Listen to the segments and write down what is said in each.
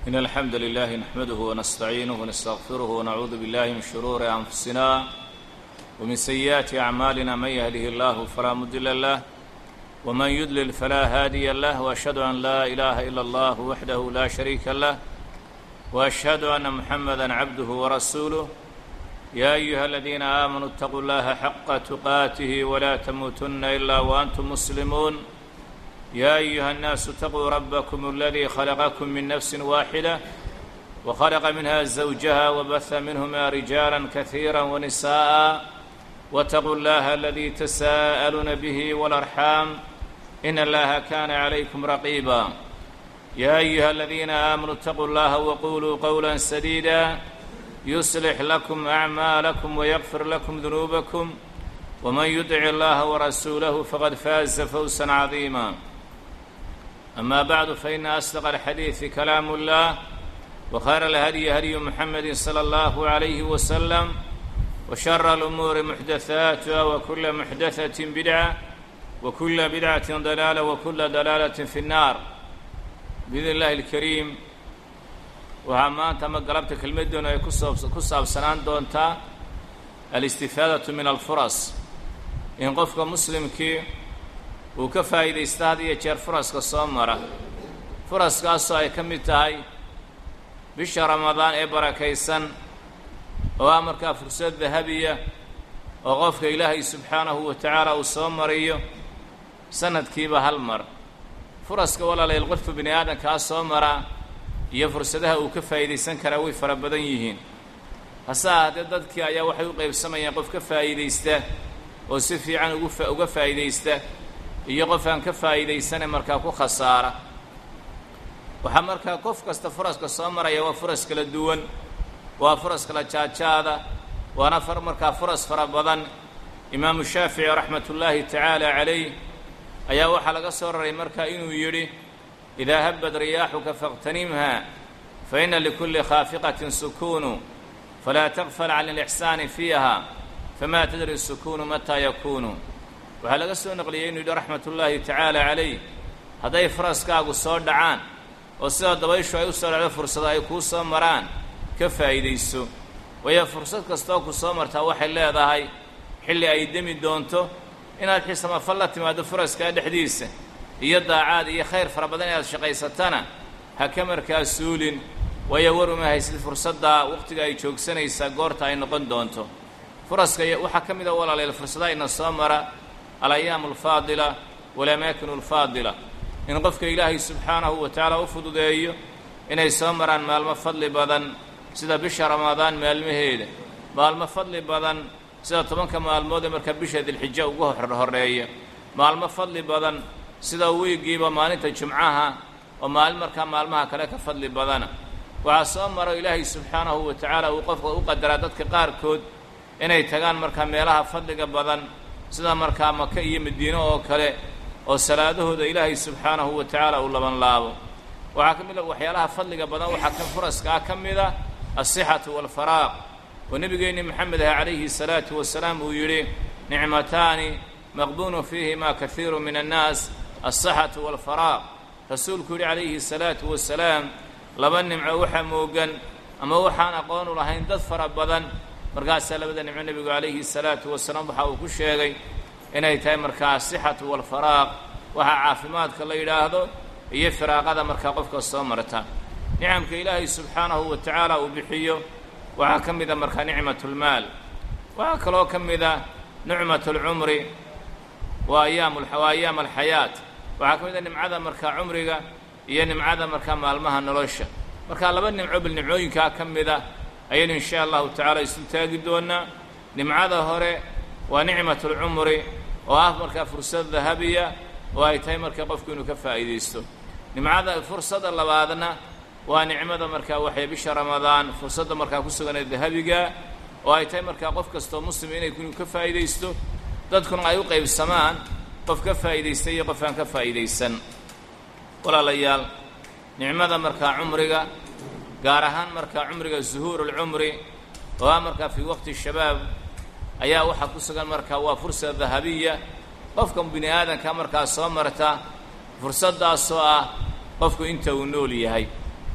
إن الحمد لله نحمده ونستعينه ونستغفره ونعوذ بالله من شرور أنفسنا ومن سيئات أعمالنا من يهده الله فلا مضل له ومن يضلل فلا هادي له وأشهد أن لا إله إلا الله وحده لا شريك له وأشهد أن محمدا عبده ورسوله يا أيها الذين آمنوا اتقوا الله حق تقاته ولا تموتن إلا وأنتم مسلمون يا أيها الناس اتقوا ربكم الذي خلقكم من نفس واحدة وخلق منها زوجها وبث منهما رجالا كثيرا ونساء واتقوا الله الذي تساءلون به والأرحام إن الله كان عليكم رقيبا يا أيها الذين آمنوا اتقوا الله وقولوا قولا سديدا يصلح لكم أعمالكم ويغفر لكم ذنوبكم ومن يطع الله ورسوله فقد فاز فوزا عظيما أما بعد فإن أصدق الحديث كلام الله وخير الهدي هدي محمد صلى الله عليه وسلم وشر الأمور محدثاتها وكل محدثة بدعة وكل بدعة ضلالة وكل ضلالة في النار بإذن الله الكريم waxaa maanta ma galabta kelmaddoona ay ku saabsanaan doontaa alistifaadatu min alfuras in qofka muslimkii uu ka faa'iidaysta had iyo jeer furaska soo mara furaskaasoo ay ka mid tahay bisha ramadaan ee barakaysan oo ah markaa fursad dahabiya oo qofka ilaahay subxaanahu wa tacaala uu soo mariyo sanadkiiba hal mar furaska walaalayl qofka bini aadamkaa soo maraa iyo fursadaha uu ka faa'iidaysan karaa way fara badan yihiin hase ahaatee dadkii ayaa waxay u qaybsamayaan qof ka faa'iidaysta oo si fiican ugu uga faa'iidaysta iyo qof aan ka faa'iidaysane markaa ku khasaara waxaa markaa qof kasta furaska soo maraya waa furas kala duwan waa furas kala jaajaada waana far markaa furas fara badan imaamu shaafici raxmatullaahi tacaala calayh ayaa waxaa laga soo raray markaa inuu yidhi idaa habad riyaaxuka faاqtanimha faina likulli khaafiqatin sukuunu falaa taqfal can alixsaani fiiha fama tadri sukuunu mataa yakuunu waxaa laga soo naqliyey inuu yidhi raxmat ullaahi tacaala calayh hadday faraskaagu soo dhacaan oo sida dabayshu ay u soo dhacdo fursado ay kuu soo maraan ka faa'iidayso waayo fursad kastooo ku soo martaa waxay leedahay xilli ay demi doonto inaad xisamafal la timaaddo furaskaa dhexdiisa iyo daacaad iyo khayr fara badan inaad shaqaysatana ha ka markaa suulin waayo war uma haysid fursaddaa wakhtiga ay joogsanaysaa goorta ay noqon doonto furaska waxaa ka mid a walaaleel fursadaha ina soo mara alayaamu alfaadila walamaakinu alfaadila in qofka ilaahay subxaanahu wa tacaala u fududeeyo inay soo maraan maalmo fadli badan sida bisha ramadaan maalmaheeda maalmo fadli badan sida tobanka maalmood ee markaa bisha dilxijo ugu horreeya maalmo fadli badan sida wiigiiba maalinta jumcaha oo maalin markaa maalmaha kale ka fadli badana waxaa soo maro ilaahay subxaanahu wa tacaala uu qofka u qadaraa dadka qaarkood inay tagaan markaa meelaha fadliga badan sida markaa maka iyo madiino oo kale oo salaadahooda ilaahay subxaanahu wa tacaala uu laban laabo waxaa ka mid a waxyaalaha fadliga badan waxaa ka furaskaa ka mid a alsixatu waalfaraaq oo nebigeenni maxamed ah calayhi salaatu wasalaam uu yidhi nicmataani maqbuunu fiihima kahiiru min annaas alsaxatu waalfaraaq rasuulku yidhi calayhi salaatu wasalaam laba nimco waxa moogan ama waxaan aqoon u lahayn dad fara badan markaasaa labada nimco nebigu calayhi salaatu wasalaam waxa uu ku sheegay inay tahay markaa asixatu waalfaraaq waxaa caafimaadka la yidhaahdo iyo firaaqada markaa qofka soo marta nicamka ilaahay subxaanahu wa tacaala uu bixiyo waxaa ka mid a markaa nicmatulmaal waxaa kaloo ka mid a nicmatulcumri waa ayaam waa ayaam alxayaat waxaa ka mid a nimcada markaa cumriga iyo nimcada markaa maalmaha nolosha markaa laba nimco bal nimcooyinkaa ka mid a ayaynu insha allahu tacaala isu taagi doonaa nimcada hore waa nicmatulcumri oo ah markaa fursad dahabiya oo ay tahay markaa qofku inuu ka faa'iidaysto nimcada fursadda labaadna waa nicmada markaa waxay bisha ramadaan fursadda markaa ku suganee dahabiga oo ay tahay markaa qof kastoo muslim inay inuu ka faa'iidaysto dadkuna ay u qaybsamaan qof ka faa'iidaysta iyo qof aan ka faa'iidaysan walaalayaal nicmada markaa cumriga gaar ahaan markaa cumriga zuhuurulcumri oo ah markaa fii waqti shabaab ayaa waxaa ku sugan markaa waa fursa dahabiya qofka bini aadanka markaa soo marta fursaddaasoo ah qofku inta uu nool yahay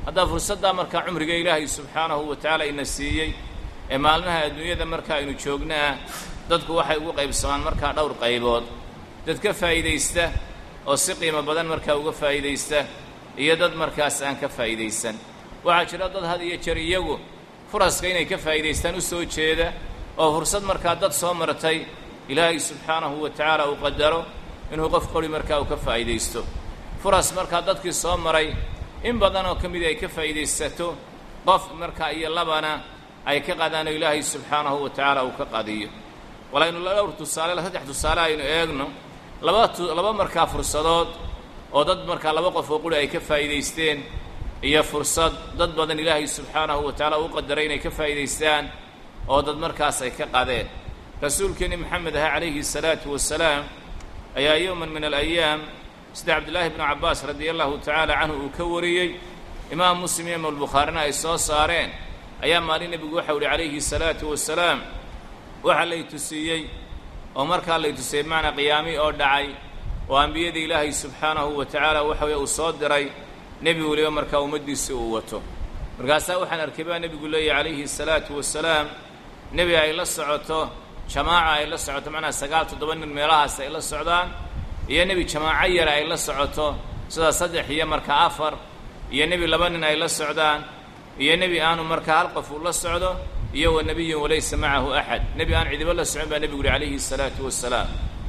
haddaa fursaddaa markaa cumriga ilaahay subxaanahu wa tacaala ina siiyey ee maalmaha adduunyada marka aynu joognaah dadku waxay ugu qaybsamaan markaa dhowr qaybood dad ka faa'iidaysta oo si qiimo badan markaa uga faa'iidaysta iyo dad markaas aan ka faa'iidaysan waxaa jira dad had iyo jeer iyagu furaska inay ka faa'iidaystaan u soo jeeda oo fursad markaa dad soo martay ilaahay subxaanahu wa tacaala uu qadaro inuu qof qori markaa uu ka faa'iidaysto furas markaa dadkii soo maray in badan oo ka midii ay ka faa'iidaysato qof markaa iyo labana ay ka qadaano ilaahay subxaanahu wa tacaala uu ka qadiyo walaynu dhowr tusaale saddex tusaale aynu eegno laba tu laba markaa fursadood oo dad markaa laba qof oo quri ay ka faa'iidaysteen iyo fursad dad badan ilaahay subxaanahu wa tacaala uu qadaray inay ka faa'iidaystaan oo dad markaas ay ka qadeen rasuulkeenni maxamed aha calayhi salaatu wasalaam ayaa yowman min alayaam sida cabdillaahi bnu cabbaas radia allahu tacaala canhu uu ka wariyey imaam muslim iyo imaamulbukhaarina ay soo saareen ayaa maalin nebigu waxau uhi calayhi salaatu wasalaam waxaa lay tusiiyey oo markaa lay tusiyey bimacnaa qiyaami oo dhacay oo ambiyada ilaahay subxaanahu wa tacaala waxa weye uu soo diray nebi weliba markaa ummaddiisi uu wato markaasaa waxaan arkay baa nebigu leeyahy calayhi salaatu wasalaam nebi ay la socoto jamaaca ay la socoto macnaa sagaal toddoba nin meelahaas ay la socdaan iyo nebi jamaaco yara ay la socoto sida saddex iyo markaa afar iyo nebi laba nin ay la socdaan iyo nebi aanu markaa hal qof uu la socdo iyo wa nebiyun walaysa macahu axad nebi aan cidibo la socon baa nebigu uhi calayhi salaatu wasalaam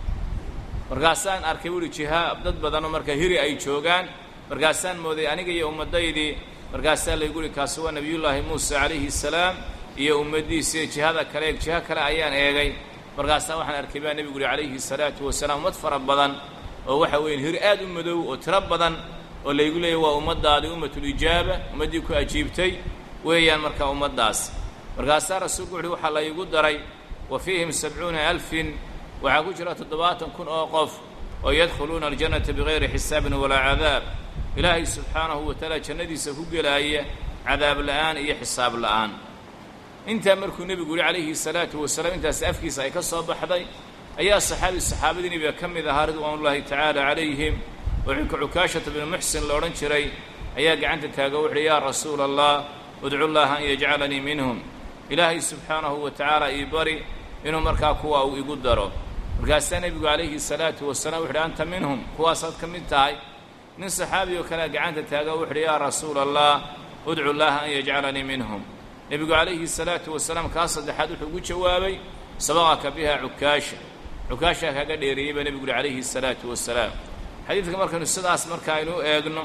markaasaan arkay buuhi jihaa dad badanoo markaa hiri ay joogaan markaasaan mooday aniga iyo ummaddaydii markaasaa laygu uhi kaasi waa nebiyullaahi muuse calayhi salaam iyo ummaddiisii jihada kale jiho kale ayaan eegay markaasaa waxaan arkay baa nebigu uhi calayhi salaatu wasalaam ummad fara badan oo waxa weeye hir aad u madow oo tiro badan oo laygu leeyay waa ummaddaadii ummatulijaaba ummaddii ku ajiibtay weeyaan markaa ummaddaas markaasaa rasuulku wuxuhi waxaa la iigu daray wa fiihim sabcuuna alfin waxaa ku jira toddobaatan kun oo qof oo yadkhuluuna aljannata bigayri xisaabin walaa cadaab ilaahay subxaanahu wa tacaala jannadiisa ku gelaaya cadaab la'aan iyo xisaab la'aan intaa markuu nebigu yihi calayhi salaatu wasalaam intaas afkiisa ay ka soo baxday ayaa saxaabi saxaabadii nebiga ka mid ahaa ridwaanullaahi tacaala calayhim oo cukaashata binu muxsin la odhan jiray ayaa gacanta taago wuxuuhi yaa rasuula allah udcu llaaha an yajcalanii minhum ilaahay subxaanahu wa tacaala ii bari inuu markaa kuwa uu igu daro markaasaa nebigu calayhi salaatu wasalaam wuxuuhi anta minhum kuwaasaad ka mid tahay nin saxaabi oo kalea gacanta taago wuxuuhi yaa rasuula allah udcu llaaha an yajcalanii minhum nebigu calayhi salaatu wasalaam kaa saddexaad wuxuu ugu jawaabay sabaqaka biha cukaasha cukaashaa kaaga dheereeyey baa nebigu uhi calayhi salaatu wasalaam xadiidka markaynu sidaas marka aynu u eegno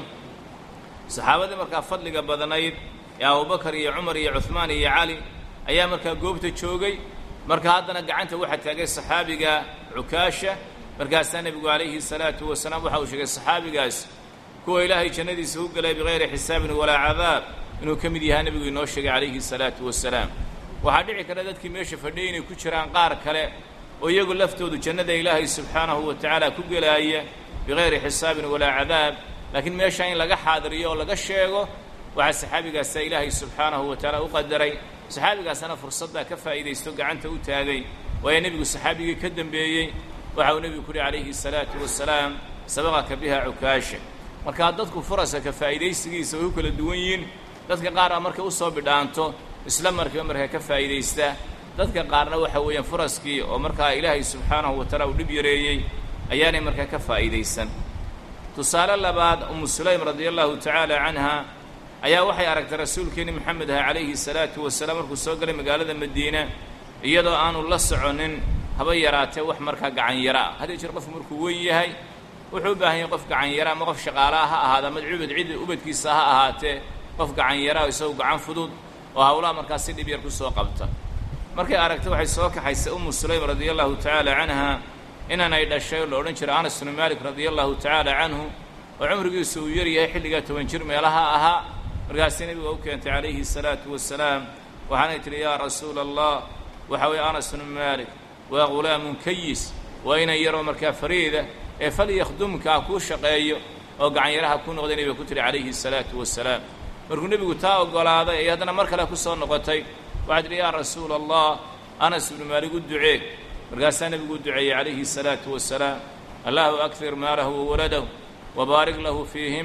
saxaabadii markaa fadliga badnayd ee abubakar iyo cumar iyo cuhmaan iyo cali ayaa markaa goobta joogay marka haddana gacanta waxaa taagay saxaabiga cukaasha markaasaa nebigu calayhi salaatu wasalaam waxa uu sheegay saxaabigaas kuwa ilaahay jannadiisa ku gelay bikayri xisaabin walaa cadaab inuu ka mid yahaa nebigu inoo sheegay calayhi salaatu wasalaam waxaa dhici kara dadkii meesha fadhiyay inay ku jiraan qaar kale oo iyagu laftoodu jannada ilaahay subxaanahu wa tacaala ku gelaaya bikayri xisaabin walaa cadaab laakiin meeshaa in laga xaadiriyo oo laga sheego waxaa saxaabigaasaa ilaahay subxaanahu wa tacaala u qadaray saxaabigaasana fursaddaa ka faa'iidaysto gacanta u taagay waayo nebigu saxaabigii ka dembeeyey waxa uu nebigu ku uhi calayhi salaatu wasalaam sabaqaka biha cukaasha markaa dadku furaska ka faa'iidaysigiisa way u kala duwan yihiin dadka qaar a markay usoo bidhaanto isla markiiba markaa ka faa'iidaysta dadka qaarna waxa weeyaan furaskii oo markaa ilaahay subxaanahu wa tacaala uu dhib yareeyey ayaanay markaa ka faa'iidaysan tusaale labaad umu sulaym radia allahu tacaala canha ayaa waxay aragtay rasuulkeenni moxamed aha calayhi salaatu wasalaam markuu soo galay magaalada madiina iyadoo aanu la soconin haba yaraatee wax markaa gacanyara ah had iyo jeer qofku markuu weyn yahay wuxuu u baahan yahay qof gacanyara ama qof shaqaalaha ha ahaada ama cubad cid ubadkiisa ha ahaatee qof gacanyara isagu gacan fudud oo hawlaha markaa si dhib yar ku soo qabta markay aragtay waxay soo kaxaysay umu sulaym radia allahu tacaala canha inanay dhashay oo la odhan jiray anas bnu maalik radia allahu tacaala canhu oo cumrigiisu uu yar yahay xilligaa toban jir meelaha ahaa markaasii nebiga u keentay calayhi salaatu wasalaam waxaanay tidhi yaa rasuula allah waxa weeye anas bnu maalik waa ghulaamun kayis waa inan yaroo markaa fariida ee falyakhdumka ha kuu shaqeeyo oo gacanyaraha ku noqday nebiga ku tidhi calayhi salaatu wasalaam markuu nebigu taa oggolaaday ay haddana mar kale ku soo noqotay waxaa tidhi yaa rasuula allah anas ibnu maalik u ducee markaasaa nebigu u duceeyey calayhi salaatu wasalaam allahu akfir maalahu wa waladahu wabaarik lahu fiihima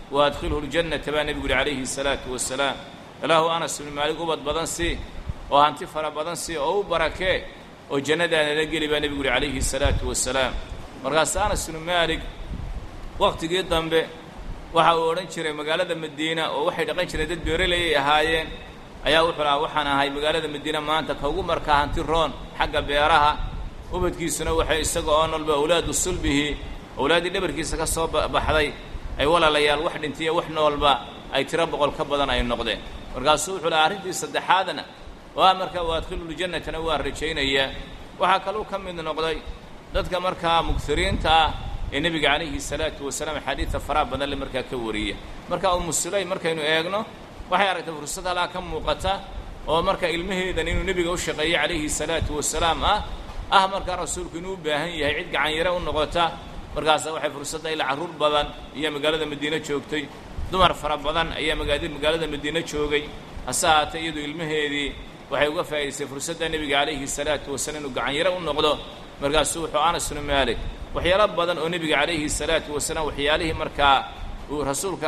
wa adkhilhu ljannata baa nebigu yihi calayhi salaatu wasalaam ilaahu anas ibnu maalig ubad badan sii oo hanti fara badan sii oo u barakee oo jannadaanala geli baa nebigu yihi calayhi salaatu wasalaam markaas anas ibnu maalig wakhtigii dambe waxa uu odhan jiray magaalada madiina oo waxay dhaqan jireen dad beeraleyay ahaayeen ayaa wuxuu lahaa waxaan ahay magaalada madiina maanta ka ugu markaa hanti roon xagga beeraha ubadkiisuna waxay isaga oo nolba awlaadu sulbihi awlaaddii dhabarkiisa ka soo baxday ay walaalayaal wax dhintiyo wax noolba ay tiro boqol ka badan ay noqdeen markaasuu wuxuu lahaa arrintii saddexaadna waa markaa wa adkhilululjannatana waa rajaynayaa waxaa kaluu ka mid noqday dadka markaa mugtiriinta ah ee nebiga calayhi salaatu wasalaam axaadiidta faraha badan le markaa ka wariya marka umu sulaym markaynu eegno waxay aragtay fursad halaa ka muuqata oo marka ilmaheedan inuu nebiga u shaqeeyey calayhi salaatu wasalaam ah ah markaa rasuulku inuu u baahan yahay cid gacanyare u noqota markaasa waxay fursadda ilaa carruur badan iyo magaalada madiine joogtay dumar fara badan ayaa magaadi magaalada madiine joogay hase ahaatee iyadu ilmaheedii waxay uga faa'idaystay fursadda nebiga calayhi salaatu wasalaam inuu gacanyare u noqdo markaasuu wuxuu anas bnu maalik waxyaalo badan oo nebiga calayhi salaatu wasalaam waxyaalihii markaa uu rasuulka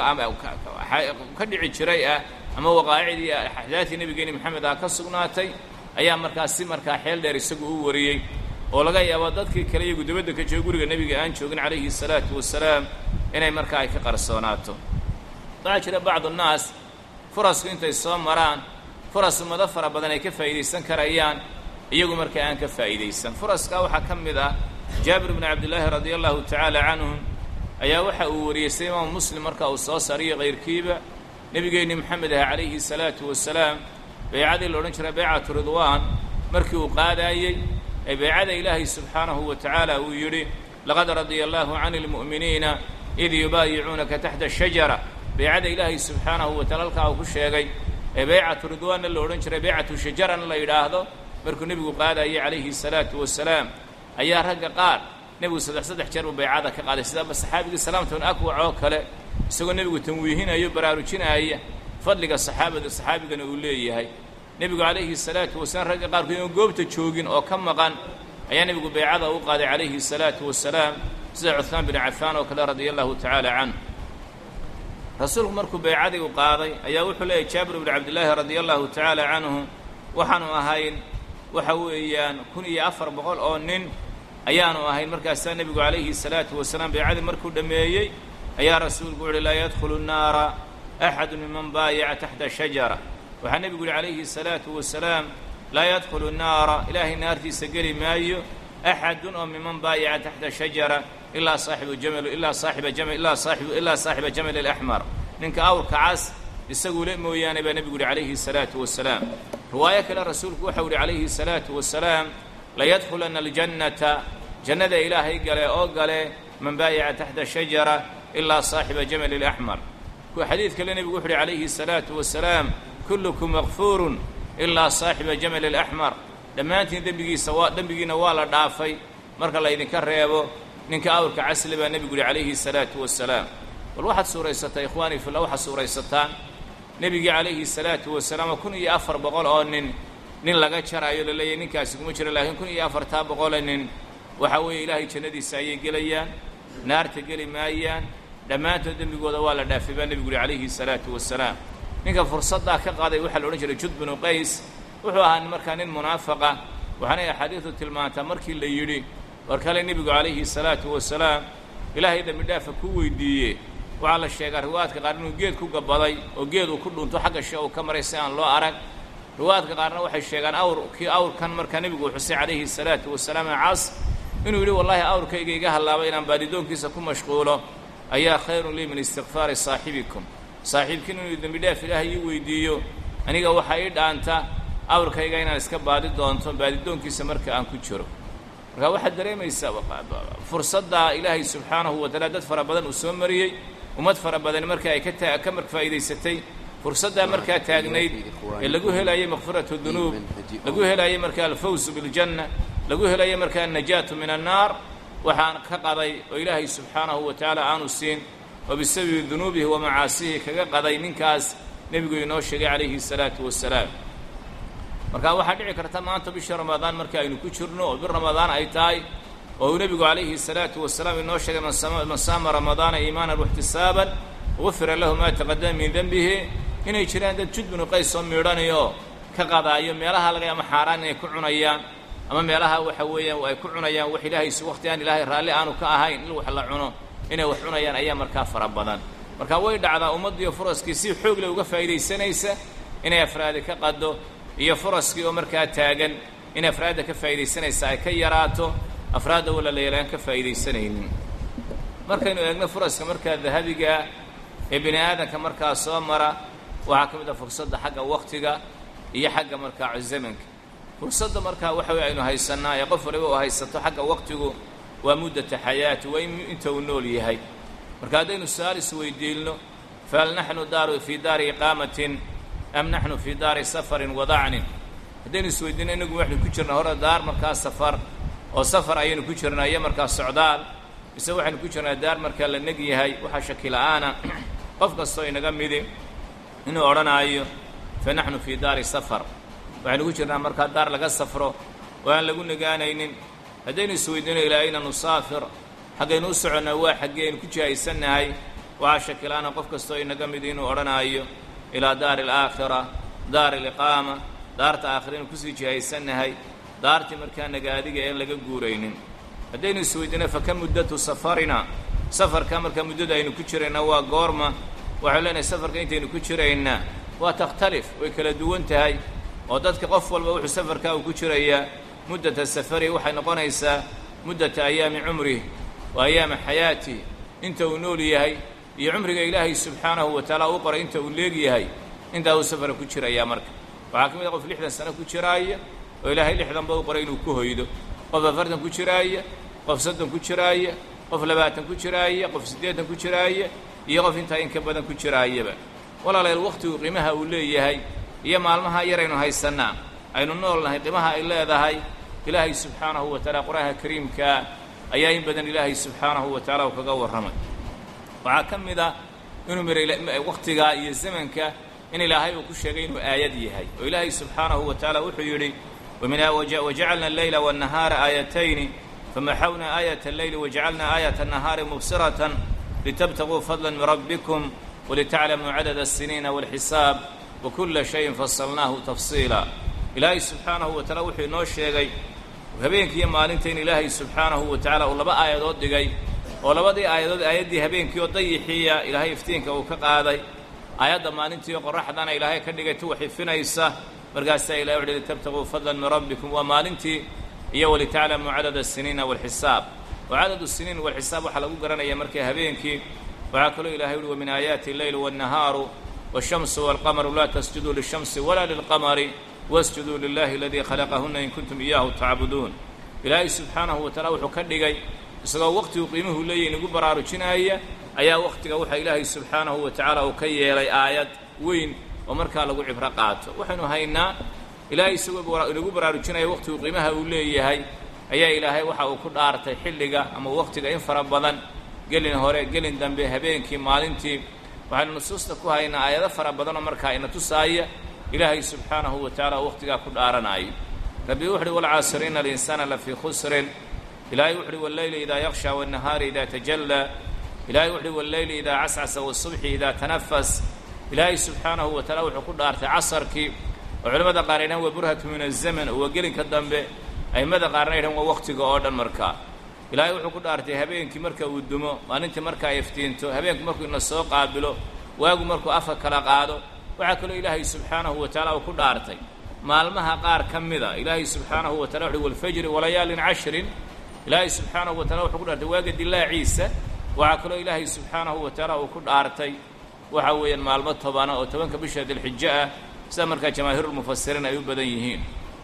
ka dhici jiray ah ama waqaaicdii axdaadii nebigeeni maxamed ah ka sugnaatay ayaa markaa si markaa xeel dheer isagu u wariyey oo laga yaabo dadkii kale iyagu dabadda ka jooga guriga nebiga aan joogin calayhi salaatu wasalaam inay markaa ay ka qarsoonaato waxaa jira bacdu nnaas furasku intay soo maraan furas ummado fara badan ay ka faa'iidaysan karayaan iyagu markaa aan ka faa'iidaysan furaskaa waxaa ka mid ah jaabir bnu cabdillaahi radia allahu tacaala canhum ayaa waxa uu wariyey sida imaamu muslim marka uu soo saariyo kayrkiiba nebigeenni moxamed ah calayhi salaatu wasalaam baycadii la odhan jiray baycatu ridwaan markii uu qaadaayey ee baycada ilaahay subxaanahu wa tacaala uu yidhi laqad radia allaahu cani lmu'miniina id yubaayicuunaka taxta shajara baycada ilaahay subxaanahu wa taala halkaa uu ku sheegay ee baycatu ridwaanna la odhan jiray baycatu shajarana la yidhaahdo markuu nebigu qaadayey calayhi salaatu wasalaam ayaa ragga qaar nebigu saddex saddex jeer buu baycada ka qaaday sidaaba saxaabigii salaamtan akwac oo kale isagoo nebigu tanwiihinayo baraarujinaaya fadliga saxaabada saxaabigana uu leeyahay nebigu calayhi salaatu wasalaam ragga qaarkood inuu goobta joogin oo ka maqan ayaa nebigu baycada u qaaday calayhi salaatu wasalaam sida cuhmaan binu cafaan oo kale radia allahu tacaala canhu rasuulku markuu baycadii u qaaday ayaa wuxuu leeyahy jaabir bnu cabdillaahi radia allahu tacaala canhu waxaanu ahayn waxa weeyaan kun iyo afar boqol oo nin ayaanu ahayn markaasaa nebigu calayhi salaatu wasalaam baycadii markuu dhammeeyey ayaa rasuulku wuxuuhi laa yadkhulu nnaara axadu miman baayaca taxta shajara waxaa nebigu yihi calayhi salaatu wasalaam laa yadkhulu nnaara ilaahay naartiisa geli maayo axadun oo miman baayaca taxta shajara ilaa saaxibu jamal ilaa saaxiba jama ilaa saaxibu ilaa saaxiba jamal alaxmar ninka awrka cas isagu le mooyaane baa nebigu yihi calayhi salaatu wasalaam riwaayo kale rasuulku waxau yihi calayhi salaatu wasalaam layadkhulana aljannata jannada ilaahay gale oo gale man baayaca taxta shajara ilaa saaxiba jamal alaxmar xadiid kale nebigu wuxu uhi calayhi salaatu wasalaam kullukum makfuurun ilaa saaxiba jamal alaxmar dhammaantiin dembigiisa waa dembigiina waa la dhaafay marka laydinka reebo ninka awrka casli baa nebigu yihi calayhi salaatu wasalaam bal waxaad suuraysataa ikhwaanii filla waxaad suuraysataan nebigii calayhi salaatu wasalaam kun iyo afar boqol oo nin nin laga jaraayo la leeyahy ninkaasi kuma jiro laakiin kun iyo afartaa boqole nin waxa weeye ilaahay jannadiisa ayay gelayaan naarta geli maayaan dhammaantood dembigooda waa la dhaafay baa nebigu yihi calayhi salaatu wasalaam ninka fursaddaa ka qaaday waxaa la odhan jiray jud binu qays wuxuu ahaa markaa nin munaafaqa waxaanay axaadiidu tilmaantaa markii la yidhi war kale nebigu calayhi salaatu wasalaam ilaahay dembi dhaafa ku weydiiye waxaa la sheegaa riwaayadka qaar inuu geed ku gabaday oo geed uu ku dhunto xagga she uu ka maray si aan loo arag riwaayadka qaarna waxay sheegaan awr kii awrkan markaa nebigu uu xusay calayhi salaatu wasalaam cas inuu yidhi wallaahi awrkayga iga hallaabay inaan baadidoonkiisa ku mashquulo ayaa khayrun lii min istikfaari saaxibikum saaxiibkiin inuu dembi dhaaf ilaahay ii weydiiyo aniga waxaa ii dhaanta awrkayga inaan iska baadi doonto baadidoonkiisa marka aan ku jiro marka waxaad dareemaysaa fursaddaa ilaahay subxaanahu wa taala dad fara badan uu soo mariyey ummad fara badani marka ay ka ka mar faa'iidaysatay fursaddaa markaa taagnayd ee lagu helayay makfiratu dunuub lagu helayay markaa alfawsu biljanna lagu helayay markaa annajaatu min annaar waxaan ka qaday oo ilaahay subxaanahu wa tacaala aanu siin oo bisababi dunuubihi wa macaasihi kaga qaday ninkaas nebigu inoo sheegay calayhi salaatu wasalaam marka waxaa dhici karta maanta bisha ramadaan marka aynu ku jirno oo bir ramadaan ay tahay oo uu nebigu calayhi salaatu wasalaam inoo sheegay man saama ramadaana iimaanan waxtisaaban gufira lahu maa taqadama min dembihi inay jiraan dad jud binu qays oo miidhanayo ka qadaayo meelaha laga ama xaaraan inay ku cunayaan ama meelaha waxa weeyaan ay ku cunayaan wax ilaahaysi waqti aan ilaahay raalli aanu ka ahayn in wax la cuno inay wax cunayaan ayaa markaa fara badan marka way dhacdaa ummaddiiyo furaskii si xoog leh uga faa'iidaysanaysa inay afraadi ka qaddo iyo furaskii oo markaa taagan in afraadda ka faa'iidaysanaysa ay ka yaraato afraadda wala la yalaan ka faa'iidaysanaynin markaynu eegno furaska markaa dahabigaa ee bini aadanka markaa soo mara waxaa ka mid ah fursadda xagga waqtiga iyo xagga markaa zamanka fursadda markaa waxa wey aynu haysannaa ee qof waliba uu haysato xagga waqtigu waa muddata xayaati waa inta uu nool yahay marka haddaynu su-aal isweydiilno fahal naxnu daaru fii daari iqaamatin am naxnu fii daari safarin wadacnin haddaynu isweydiino inagu waxaynu ku jirnaa hore daar markaa safar oo safar ayaynu ku jirnaa iyo markaa socdaal mise waxaynu ku jirnaa daar markaa la neg yahay waxaa shaki la-aana qof kastoo inaga midi inuu odhanaayo fa naxnu fii daari safar waxaynu ku jirnaa markaa daar laga safro oo aan lagu negaanaynin haddaynu isweydiino ilaa ayna nusaafir xaggaynu u soconnaa waa xaggii aynu ku jihaysannahay waxaa shaki la-aana qof kastoo inaga midi inuu odhanaayo ilaa daari alaakhira daari aliqaama daarta aakhira inu kusii jihaysannahay daartii markaa nagaadiga een laga guuraynin haddaynu isweydiino fa ka muddatu safarina safarka markaa muddada aynu ku jirayna waa goorma waxaynu leenahay safarka intaynu ku jiraynaa waa takhtalif way kala duwan tahay oo dadka qof walba wuxuu safarkaa uu ku jirayaa muddata safari waxay noqonaysaa muddata ayaami cumrih wa ayaama xayaatih inta uu nool yahay iyo cumriga ilaahay subxaanahu wa tacaala u qoray inta uu leegyahay intaa uu safara ku jirayaa marka waxaa ka mid a qof lixdan sano ku jiraaya oo ilaahay lixdanba u qoray inuu ku hoydo qof afartan ku jiraaya qof soddon ku jiraaya qof labaatan ku jiraaya qof siddeetan ku jiraaya iyo qof intaa in ka badan ku jiraayaba walaalayaal wakhtigu qiimaha uu leeyahay iyo maalmaha yaraynu haysannaa aynu nool nahay qiimaha ay leedahay ilaahay subxaanahu wa tacaala qur-aanka kariimkaa ayaa in badan ilaahay subxaanahu wa tacaala uu kaga warramay waxaa ka mid ah inuu miray wakhtigaa iyo zamanka in ilaahay uu ku sheegay inuu aayad yahay oo ilaahay subxaanahu wa tacaala wuxuu yidhi wajacalna alleyla waannahaara aayatayni famaxawna aayat alleyli wajacalna aayat annahaari mubsiratan litabtaguu fadla min rabbikum walitaclamuu cadada asiniina walxisaab wakula shayin fasalnaahu tafsiila ilaahay subxaanahu wa tacaala wuxuu inoo sheegay habeenkiiyo maalinta in ilaahay subxaanahu wa tacaala uu laba aayadood dhigay oo labadii aayadood aayaddii habeenkii oo dayixiya ilaahay iftiinka uu ka qaaday aayadda maalintiioo qoraxdana ilaahay ka dhigay tu waxifinaysa markaasaa ilahay wuxu litabtaguu fadlan min rabbikum waa maalintii iyo walitaclamuu cadada asiniina walxisaab oo cadadu siniin walxisaab waxaa lagu garanaya markay habeenkii waxaa kaloo ilahay uhi wa min aayaati alleyli waannahaaru waashamsu waalqamaru laa tasjuduu lishamsi walaa lilqamari wasjuduu lilahi aladii khalaqahunna in kuntum iyaahu tacbuduun ilaahay subxaanahu wa tacaala wuxuu ka dhigay isagoo waqtigu qiimuhu leeyahy inagu baraarujinaya ayaa wakhtiga waxaa ilaahay subxaanahu wa tacaala uu ka yeelay aayad weyn oo markaa lagu cibro qaato waxaynu haynaa ilaahay isagoo inagu baraarujinaya wakhtigu qiimaha uu leeyahay ayaa ilaahay waxa uu ku dhaartay xilliga ama wakhtiga in fara badan gelin hore gelin dambe habeenkii maalintii waxaynu nusuusta ku haynaa aayado fara badanoo markaa ina tusaaya ilaahay subxaanahu wa tacaala wakhtigaa ku dhaaranayo rabbi wuxu uhi walcaasiriina alinsaana lafii khusrin ilaahay wuxu uhi walleyli idaa yakshaa waannahaari idaa tajallaa ilahay wuxu uhi walleyli idaa cascasa wasubxi idaa tanafas ilaahay subxaanahu wa tacaala wuxuu ku dhaartay casarkii oo culimmada qaar ay dhahan waa burhatu min azaman oo waa gelinka dambe a'immada qaarna ay dhahan waa wakhtiga oo dhan markaa ilaahay wuxuu ku dhaartay habeenkii marka uu dumo maalintii marka ay iftiinto habeenku markuu ina soo qaabilo waagu markuu afka kala qaado waxaa kaloo ilaahay subxaanahu wa tacaala uu ku dhaartay maalmaha qaar ka mida ilaahay subxaanahu wa tacala wuxuhi walfajri walayaalin cashrin ilaahay subxaanahu wa tacala wuxuu ku dhaartay waaga dilaaciisa waxaa kaloo ilaahay subxaanahu wa tacaala uu ku dhaartay waxa weeyaan maalmo tobana oo tobanka bisha dilxijo ah sida markaa jamaahiirulmufasiriin ay u badan yihiin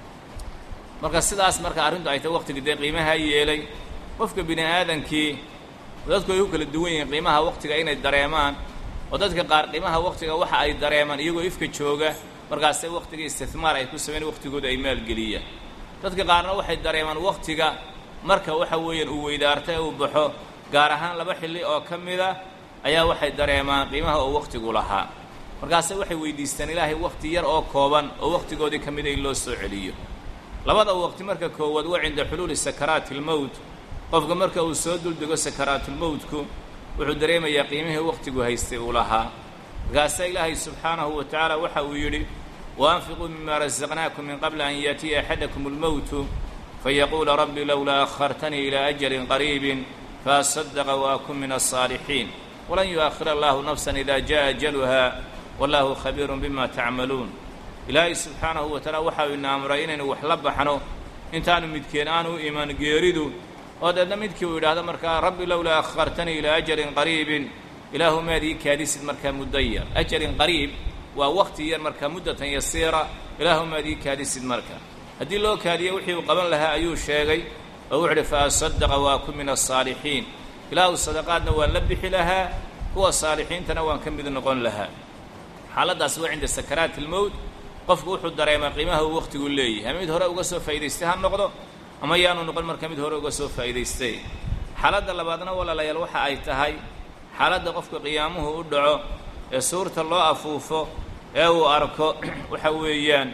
marka sidaas marka arrintu ay tahay waqtigii dee qiimaha yeelay qofka bini aadankii dadku ay u kala duwan yihiin qiimaha waqtiga inay dareemaan oo dadka qaar qiimaha waqtiga waxa ay dareemaan iyagoo ifka jooga markaasay waqtiga istihmaar ay ku sameyn waqtigooda ay maalgeliyaan dadka qaarna waxay dareemaan waqtiga marka waxa weeyaan uu weydaartay uu baxo gaar ahaan laba xilli oo ka mida ayaa waxay dareemaan qiimaha oo waqtigu lahaa markaase waxay weydiistaan ilaahay waqti yar oo kooban oo waqtigoodii ka mida in loo soo celiyo labada waqti marka koowaad waa cinda xuluuli sakaraati almowt qofka marka uu soo duldego sakaraatulmowtku wuxuu dareemayaa qiimihii wakhtigu haystay uu lahaa markaasaa ilaahay subxaanahu wa tacaala waxa uu yidhi waanfiquu mima rasaqnaakum min qabli an yaatiya axadakum almowtu fayaquula rabbi lowlaa akhartanii ilaa ajalin qariibin faasadaqa waakun min alsaalixiin walan yu'akhir allahu nafsan ida jaءa ajaluha wallahu khabiirun bima tacmaluun ilaahay subxaanahu wa tacaala waxa uu ina amray inaynu wax la baxno intaanu midkeen aanu u iman geeridu oo deedna midkii uu yidhaahdo markaa rabbi lowlaa akhartanii ilaa ajalin qariibin ilaahu maad ii kaadisid markaa muddo yar ajalin qariib waa wakti yar markaa muddatan yasiira ilaahu maad ii kaadisid marka haddii loo kaadiyo wixii uu qaban lahaa ayuu sheegay oo wuxu uhi fa asadaqa waakun min alsaalixiin ilaahu sadaqaadna waan la bixi lahaa kuwa saalixiintana waan ka mid noqon lahaa xaaladdaas waa cinda sakaraati ilmowt qofku wuxuu dareemaa qiimaha uu wakhtigu leeyahay ama mid hore uga soo faa'idaystay ha noqdo ama yaanu noqon marka mid hore uga soo faa'idaystay xaaladda labaadna walaalayaal waxa ay tahay xaaladda qofka qiyaamuhu u dhaco ee suurta loo afuufo ee uu arko waxa weeyaan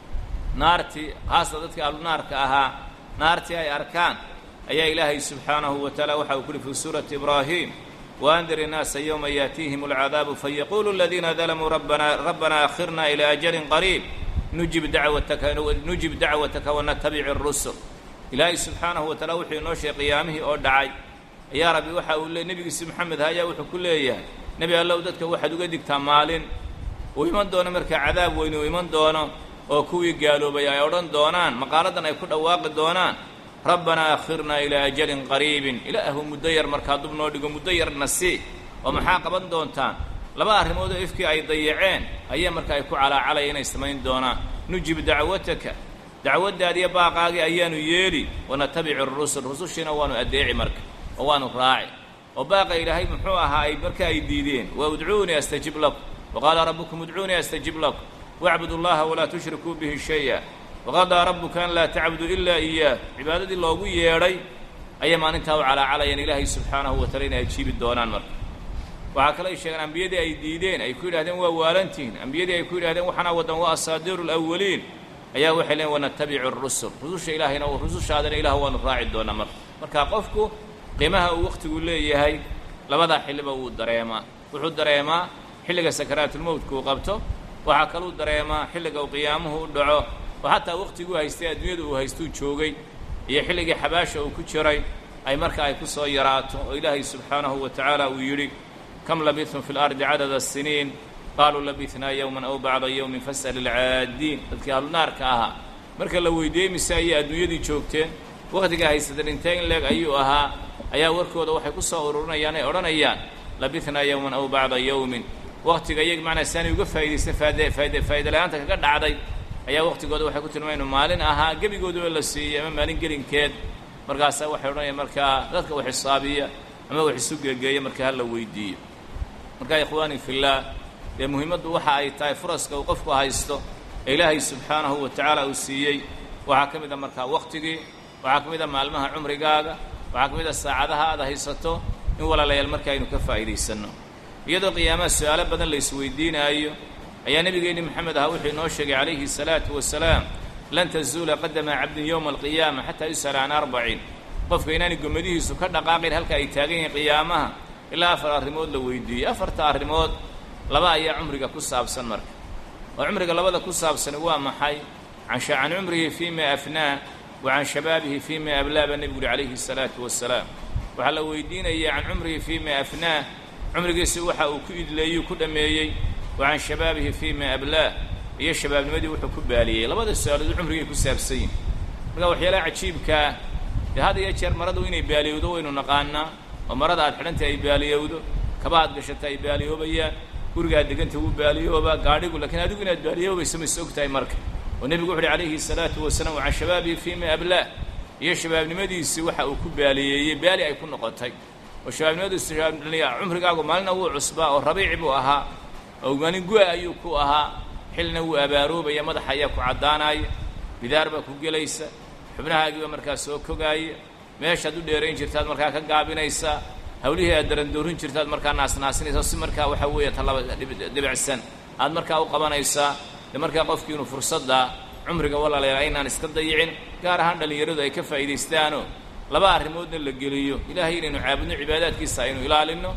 naartii haasta dadka ahlunaarka ahaa naartii ay arkaan ayaa ilaahay subxaanahu wa tacaala waxa uu ku uhi fii suurati ibraahim waandir innaasa yowma yaatiihim alcadaabu fayaquulu aladiina dalamuu rabbana rabbana akhirna ilaa ajalin qariib nujib dacwataka nujib dacwataka wanatabic اrusul ilaahay subxaanahu wa taala wuxuu inoo sheegay qiyaamihii oo dhacay ayaa rabbi waxa uu le nebigiisi moxamed ayaa wuxuu ku leeyahay nebi allow dadka waxaad uga digtaa maalin uu iman doono markaa cadaab weyn uu iman doono oo kuwii gaaloobay ay odhan doonaan maqaaladan ay ku dhawaaqi doonaan rabbanaa akhirnaa ilaa ajalin qariibin ilaahu muddo yar markaa dub noo dhigo muddo yarna sii oo maxaa qaban doontaan laba arrimood oo ifkii ay dayaceen ayaa marka ay ku calaacalaya inay samayn doonaan nujib dacwataka dacwaddaadiyo baaqaagii ayaanu yeeli wanatabici rusul rusushiina waanu addeeci marka oo waanu raaci oo baaqa ilaahay muxuu ahaa ay marka ay diideen wa udcuunii astajib lakum wa qaala rabbukum udcuunii astajib lakum wacbudu llaha walaa tushrikuu bihi shaya waqadaa rabbuka an laa tacbudu ilaa iyaah cibaadadii loogu yeedhay ayay maalintaa u calaacalayaan ilaahay subxaanahu wa taala inay ajiibi doonaan marka waxaa kale ay sheegeen ambiyadii ay diideen ay ku yidhahdeen waa waalantihin ambiyadii ay ku yidhahdeen waxaana wadan waa asaadiiru alawaliin ayaa waxay leeyiin wanatabicu rusul rususha ilaahayna rusushaadana ilah waanu raaci doonaa marka marka qofku qiimaha uu wakhtigu leeyahay labadaa xilliba wuu dareemaa wuxuu dareemaa xilliga sakaraatulmowtka uu qabto waxaa kaluu dareemaa xilliga uu qiyaamuhu u dhaco oo xataa wakhtiguu haystay adduunyada uu haystuu joogay iyo xilligii xabaasha uu ku jiray ay marka ay ku soo yaraato oo ilaahay subxaanahu wa tacaala uu yidhi kam labithum fi lardi cadada asiniin qaaluu labithnaa yowman aw bacda yowmin fas'al ilcaadiin dadkii ahlunaarka ahaa marka la weydiiyey mise ayay adduunyadii joogteen wakhtiga haysateen intee in leeg ayuu ahaa ayaa warkooda waxay ku soo ururinayaan ay odhanayaan labithnaa yowman aw bacda yowmin wakhtiga iyag macnaa saanay uga faa'idaystan faade faade faa'ida la-aanta kaga dhacday ayaa wakhtigooda waxay ku tilmaaynu maalin ahaa gebigooduba la siiyey ama maalin gelinkeed markaasaa waxay odhanayaan markaa dadka wax xisaabiya ama wax isu geegeeya marka ha la weydiiyo marka ikhwaani fillaah dee muhiimaddu waxa ay tahay furaska uu qofku haysto ee ilaahay subxaanahu wa tacaala uu siiyey waxaa ka mid a markaa wakhtigii waxaa ka mid a maalmaha cumrigaaga waxaa ka mid a saacadaha aad haysato in walaalayaal marka aynu ka faa'iidaysanno iyadoo qiyaamaha su-aalo badan la isweydiinaayo ayaa nebigeenni moxamed ahaa wuxuu inoo sheegay calayhi salaatu wasalaam lan tazuula qadama cabdin yowma alqiyaama xataa yus'ala can arbacin qofka inaanay gommadihiisu ka dhaqaaqin halka ay taagan yihiin qiyaamaha ilaa afar arrimood la weydiiyey afarta arrimood laba ayaa cumriga ku saabsan marka oo cumriga labada ku saabsani waa maxay can cumrihi fii ma afnaa wa can shabaabihi fii ma ablaa baa nebigu uhi calayhi salaatu wasalaam waxaa la weydiinaya can cumrihi fii ma afnaa cumrigiisi waxa uu ku idleeyuu ku dhammeeyey wa can shabaabihi fii ma ablaah iyo shabaabnimadii wuxuu ku baaliyey labada su-aalood cumrigay ku saabsan yihin marka waxyaalaha cajiibkaa dee had iyo jeer maradu inay baaliyowdo waynu naqaanaa oo marada aad xidhantay ay baaliyowdo kaba aad gashata ay baaliyoobayaan gurigaad deganta wuu baaliyoobaa gaadhigu lakiin adigu inaad baaliyoobayso ma is og tahay marka oo nebigu wuxu uhi calayhi salaatu wasalaam wa can shabaabihi fii ma ablaah iyo shabaabnimadiisii waxa uu ku baaliyeeyey baali ay ku noqotay oo shabaabnimadiisu cumrigaagu maalina wuu cusbaa oo rabiici buu ahaa oo maalin gu-a ayuu ku ahaa xilna wuu abaaroobaya madaxa ayaa ku caddaanaya bidaar baa ku gelaysa xubnahaagiiba markaa soo kogaaya meeshaad u dheerayn jirtaad markaa ka gaabinaysaa hawlihii aad darandoorin jirtaad markaa naasnaasinaysa si markaa waxaa weeye talaba dhibicsan aad markaa u qabanaysaa de markaa qofkii inuu fursadda cumriga walaalayaal aynaan iska dayicin gaar ahaan dhallinyaradu ay ka faa'iidaystaanoo laba arrimoodna la geliyo ilaahay inaynu caabudno cibaadaadkiisa aynu ilaalinno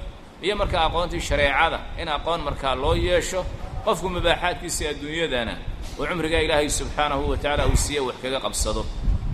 iyo markaa aqoontii shareecada in aqoon markaa loo yeesho qofku mubaaxaadkiisa adduunyadana oo cumrigaa ilaahay subxaanahu wa tacaala uu siiye wax kaga qabsado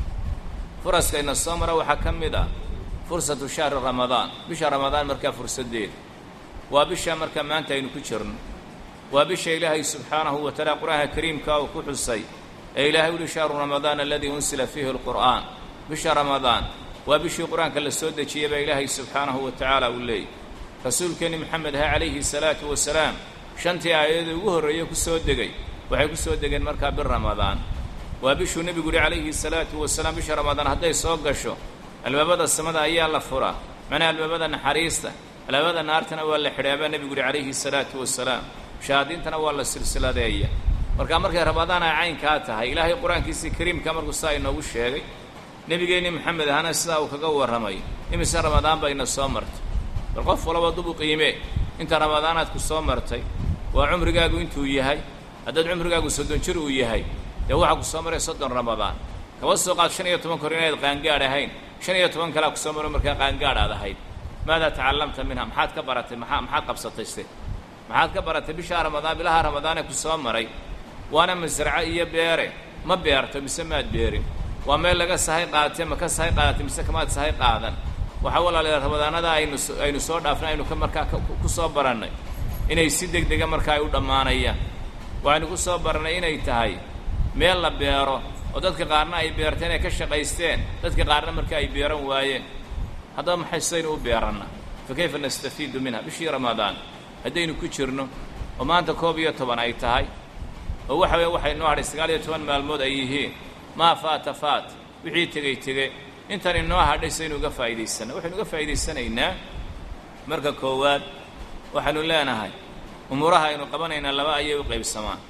furaskayna soo mara waxaa ka mid ah fursatu shahri ramadaan bisha ramadaan markaa fursaddeeda waa bisha markaa maanta aynu ku jirno waa bisha ilaahay subxaanahu wa tacaala qur-aanka kariimka uu ku xusay ee ilaahay uhi shahru ramadaan aladii unsila fiihi alqur'aan bisha ramadaan waa bishii qur-aanka la soo dejiyey baa ilaahay subxaanahu wa tacaala uu leeyay rasuulkeenni moxamed ha calayhi salaatu wasalaam shantii aayadii ugu horreeye ku soo degay waxay ku soo degeen markaa bir ramadaan waa bishuu nebigu yihi calayhi salaatu wasalaam bisha ramadaan hadday soo gasho albaabada samada ayaa la furaa macnaha albaabada naxariista albaabada naartana waa la xidhaa baa nebigu yihi calayhi salaatu wasalaam shahaadiintana waa la silsiladeeya markaa markay ramadaan ay caynkaa tahay ilaahay qur-aankiisii kariimka markuu saa inoogu sheegay nebigeenni maxamed ahana sidaa uu kaga warramay imise ramadaan bayna soo martay bal qof walaba dubu qiime inta ramadaanaad ku soo martay waa cumrigaagu intuu yahay haddaad cumrigaagu soddon jir uu yahay dee waxaa ku soo maray soddon ramadaan kaba soo qaad shan iyo toban kor inayd qaangaadh ahayn shan iyo toban kalea kusoo maro markaa qaangaadh aad ahayd maadaa tacallamta minha maxaad ka baratay maxaa maxaad qabsatay se maxaad ka baratay bishaa ramadaan bilaha ramadaanee ku soo maray waana masraco iyo beere ma beerto mise maad beerin waa meel laga sahay qaatay ma ka sahay qaadatay mise kamaad sahay qaadan waxaa walaalayaal ramadaanada aynu aynu soo dhaafnay aynu ka markaa ku soo barannay inay si deg dega markaa ay u dhammaanayaan waxaynu ku soo barannay inay tahay meel la beero oo dadka qaarna ay beerteen ay ka shaqaysteen dadka qaarna marka ay beeran waayeen haddaba maxay sidaynu u beeranna fa kayfa nastafiidu minha bishii ramadaan haddaynu ku jirno oo maanta koob iyo toban ay tahay oo waxa weeye waxay noo hadhay sagaal iyo toban maalmood ay yihiin maa faata faat wixii tegey tege intan inoo hadhay saynu uga faa'idaysana waxaynu uga faa'idaysanaynaa marka koowaad waxaynu leenahay umuuraha aynu qabanaynaa laba ayay u qaybsamaan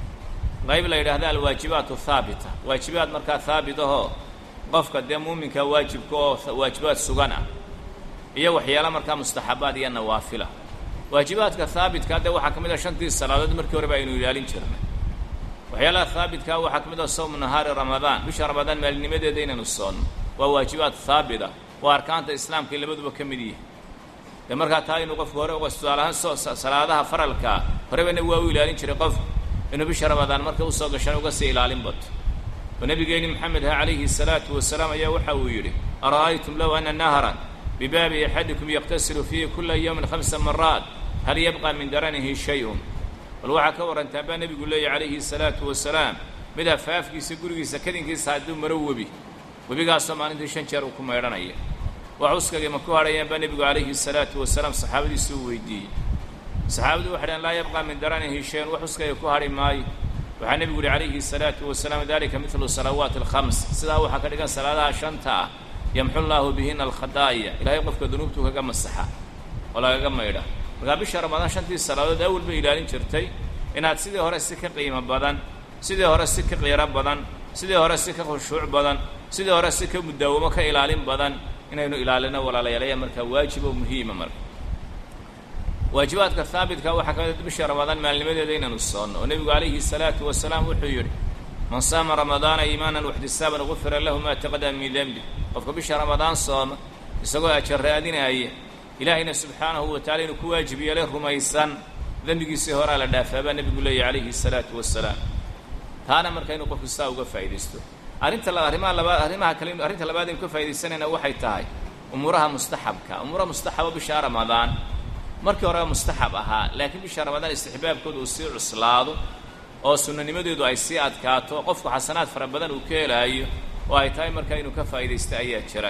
qayb la yidhaahda alwaajibaat haabita waajibaad markaa haabit ahoo qofka dee muuminka waajibka oo waajibaad sugan ah iyo waxyaala markaa mustaxabaad iyo nawaafila waajibaadka haabitka dee waxaa ka mid ah shantii salaadood markii horeba aynu ilaalin jirnay waxyaalaha haabitka waxaa ka mid ah sawmu nahaari ramadaan bisha ramadaan maalinimadeeda inaynu soonno waa waajibaad haabita waa arkaanta islaamka labaduba ka mid yihi dee markaa taa inuu qofku hore tusaalahaan soo salaadaha faralkaa horebana waa u ilaalin jiray qofku inuu bisha ramadaan marka usoo gashan uga sii ilaalin bato oo nebigeenni maxamed ha calayhi salaatu wasalaam ayaa waxa uu yidhi ara'aytum low ana nahran bibaabi axadikum yaqtasilu fiihi kula yawmin khamsa maraat hal yabqa min daranihi shay-un bal waxaa ka warrantaa baa nebigu leeyahy calayhi salaatu wasalaam mid afaafkiisa gurigiisa kadinkiisa hadduu maro webi webigaasoo maalintii shan jeer uu ku maydhanaya wax uskagii ma ku hadhayaan baa nebigu calayhi salaatu wasalaam saxaabadiisu uu weydiiyey saxaabadu waxay dhaheen laa yabqa min daranihi shay-un wax uskagii ku hadhi maayo waxaa nebigu yihi calayhi salaatu wasalaam dalika midlu salawaati alkhams sidaa waxaa ka dhigan salaadaha shanta ah yamxu llaahu bihina alkhadaaya ilaahay qofka dunuubtuu kaga masaxa oo lagaga maydha markaa bisha ramadaan shantii salaadood awal bay ilaalin jirtay inaad sidii hore si ka qiimo badan sidii hore si ka qiiro badan sidii hore si ka khushuuc badan sidii hore si ka mudaawamo ka ilaalin badan inaynu ilaalino walaalayaalayaa markaa waajib oo muhiima marka waajibaadka haabitka waxaa ka mid bisha ramadaan maalnimadeeda inaynu soonno oo nebigu calayhi salaatu wasalaam wuxuu yidhi man saama ramadaana iimaanan waxtisaaban gufira lahu maa taqadama min dembi qofka bisha ramadaan sooma isagoo ajar raadinaaya ilaahayna subxaanahu wa tacala inuu ku waajib yeelay rumaysan dembigiisii horaa la dhaafaa baa nebigu leeyahy calayhi salaatu wasalaam taana marka inuu qofku saa uga faa'iidaysto arrinta arrimaha labaad arrimaha kale arrinta labaad aynu ka faa'iidaysanayna waxay tahay umuuraha mustaxabka umuuraha mustaxaba bisha ramadaan markii horeba mustaxab ahaa laakiin bisha ramadaan istixbaabkooda uu sii cuslaado oo sunnanimadeedu ay sii adkaato qofku xasanaad fara badan uu ka helaayo oo ay tahay markaa inuu ka faa'iidaysta ayaa jira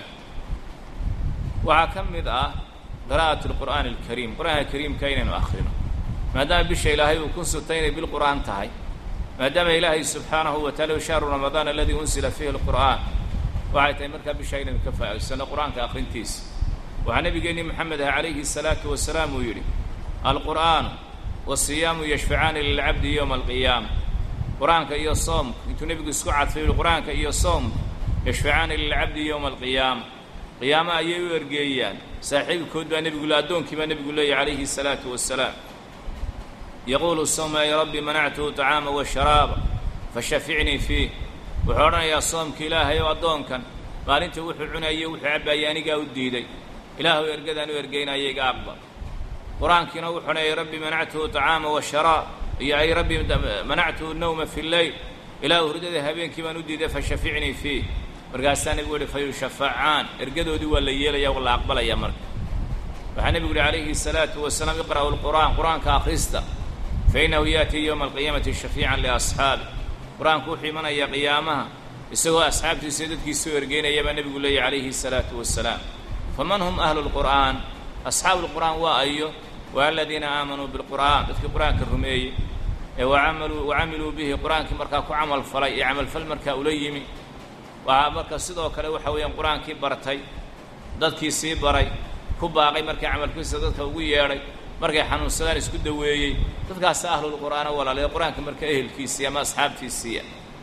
waxaa ka mid ah qiraa'at alqur'aani alkariim qur-aanka kariimka inaynu akhrino maadaama bisha ilaahay uu ku sutay inay bilqur'aan tahay maadaama ilaahay subxaanahu wa tacala shahru ramadaan aladii unsila fiihi alqur'aan waxay tahay markaa bisha inaynu ka faa'idaysano qur-aanka akhrintiisa waxaa nebigeenni moxamed ah calayhi salaatu wasalaam uu yidhi alqur'aanu wasiyaamu yashfacaani lilcabdi yowma alqiyaama qur-aanka iyo soomku intuu nebigu isku cadfay yihi qur-aanka iyo soomku yashfacaani lilcabdi yowma alqiyaama qiyaamo ayay u ergeeyaan saaxiibkood baa nebigu le addoonkii baa nebigu leeyahy calayhi salaatu wasalaam yaquulu sawma ay rabbi manactuhu طacaama washaraaba fashaficnii fiih wuxuu odhanayaa soomka ilaahay ow addoonkan maalinta wuxuu cunayo wuxuu cabbaayay anigaa u diiday ilaahu ergadaan u ergaynaya iga aqbal qur-aankiina wuxuu leeyay rabbi manactuhu طacaama washaraa iyo ay rabbi manactuhu nawma fi lleyl ilaahu hurdada habeenkii baan u diiday fashaficnii fiih markaasaa nebigu yihi fayushafacaan ergadoodii waa la yeelaya waa la aqbalaya marka waxaa nebigu yihi calayhi الsalaatu wasalaam iqra'u lqur'aan qur-aanka akhrista fainahu yaأtii ywma alqiyaamati shafiican liasxaabi qur-aanku wuxuu imanayaa qiyaamaha isagoo asxaabtiisa dadkiisao ergeynaya baa nebigu leeyahy calayhi الsalaatu wasalaam faman hum ahlu lqur'aan asxaabu lqur'aan waa ayo waa aladiina aamanuu bilqur'aan dadkii qur-aanka rumeeyey ee wacamaluu wacamiluu bihi qur-aankii markaa ku camal falay ee camalfal markaa ula yimi waxaa marka sidoo kale waxa weeyaan qur-aankii bartay dadkii sii baray ku baaqay markii camalkiisa dadka ugu yeedhay markay xanuunsadaan isku daweeyey dadkaasa ahlulqur'aana walaalae qur-aanka marka ehelkiisii ama asxaabtiisiiya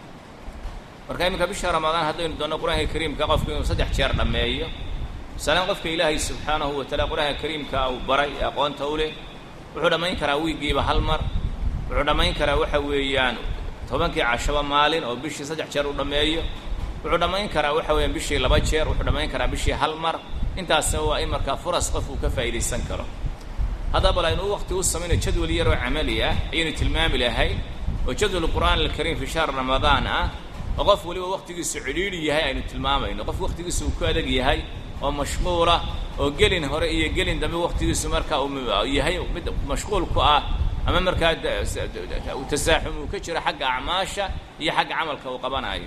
marka iminka bisha ramadaan haddaynu doonno qur-aanka kariimka qofku inuu saddex jeer dhammeeyo masalan qofka ilaahay subxaanahu wa taala qur-aanka kariimka uu baray ee aqoonta u leh wuxuu dhammayn karaa wiiggiiba hal mar wuxuu dhammayn karaa waxa weeyaan tobankii cashaba maalin oo bishii saddex jeer uu dhammeeyo wuxuu dhammayn karaa waxa weeyaan bishii laba jeer wuxuu dhammayn karaa bishii hal mar intaasna waa in markaa furas qof uu ka faa'idaysan karo haddaba bal aynu waqti u samayno jadwal yar oo camali ah ayaynu tilmaami lahay oo jadwal qur'aan alkariim fi shahr ramadaan ah oo qof weliba waqtigiisu cidhiidhi yahay aynu tilmaamayno qof waqtigiisu uu ku adag yahay oo mashquulah oo gelin hore iyo gelin dambe waqtigiisu markaa uu yahay mid mashquul ku ah ama markaa tasaaxum uu ka jiro xagga acmaasha iyo xagga camalka uu qabanayo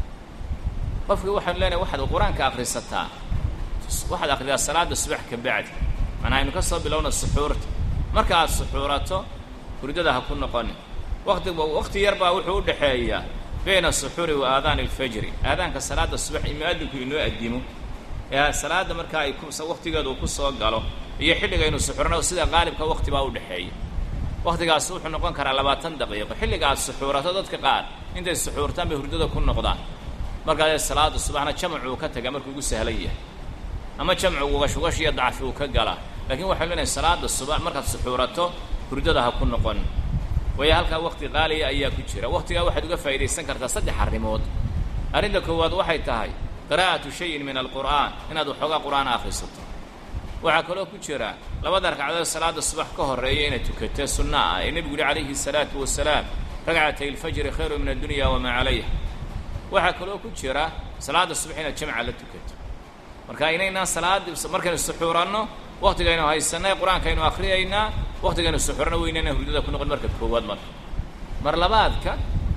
qofkii waxaanu leenahay waxaad qur-aanka akhrisataa waxaad akhridaa salaada subax ka bacdi manaa aynu ka soo bilowna suxuurta marka aad suxuurato hurdada ha ku noqonin waqti waqti yar baa wuxuu u dhexeeyaa bayna asuxuuri wa aadaani alfajri aadaanka salaada subax in mu'adinku inoo addimo ee salaada markaa ay waqtigeedu uu ku soo galo iyo xilligaynu suxurno sida qaalibka waqti baa u dhexeeya waqtigaasi wuxuu noqon karaa labaatan daqiiqo xilliga aad suxuurato dadka qaar intay suxuurtaan bay hurdada ku noqdaan markaasee salaada subaxna jamcu uu ka tagaa markuu ugu sahlan yahay ama jamcu ugashugash iyo dacfi uu ka galaa laakiin waxaynu leenahay salaada subax markaad suxuurato hurdada ha ku noqon waayo halkaa waqti qaaliya ayaa ku jira waqtigaa waxaad uga faa'idaysan kartaa saddex arrimood arrinta koowaad waxay tahay qiraa'atu shayin min alqur'aan inaad waxoogaa qur'aan akhrisato waxaa kaloo ku jira labada ragcadood salaada subax ka horreeya inaad tukatee sunna ah ee nebigu yihi calayhi salaatu wasalaam ragcatay alfajri khayru min addunya wamaa calayha waxaa kaloo ku jira salaada subax inaad jamca la tukato marka inaynaan salaadi markaynu suxuuranno waqtigaynu haysanay qur-aankaynu akhriyaynaa waqtigaynu suxuurano weynayna hurdada ku noqon marka koowaad marka mar labaadka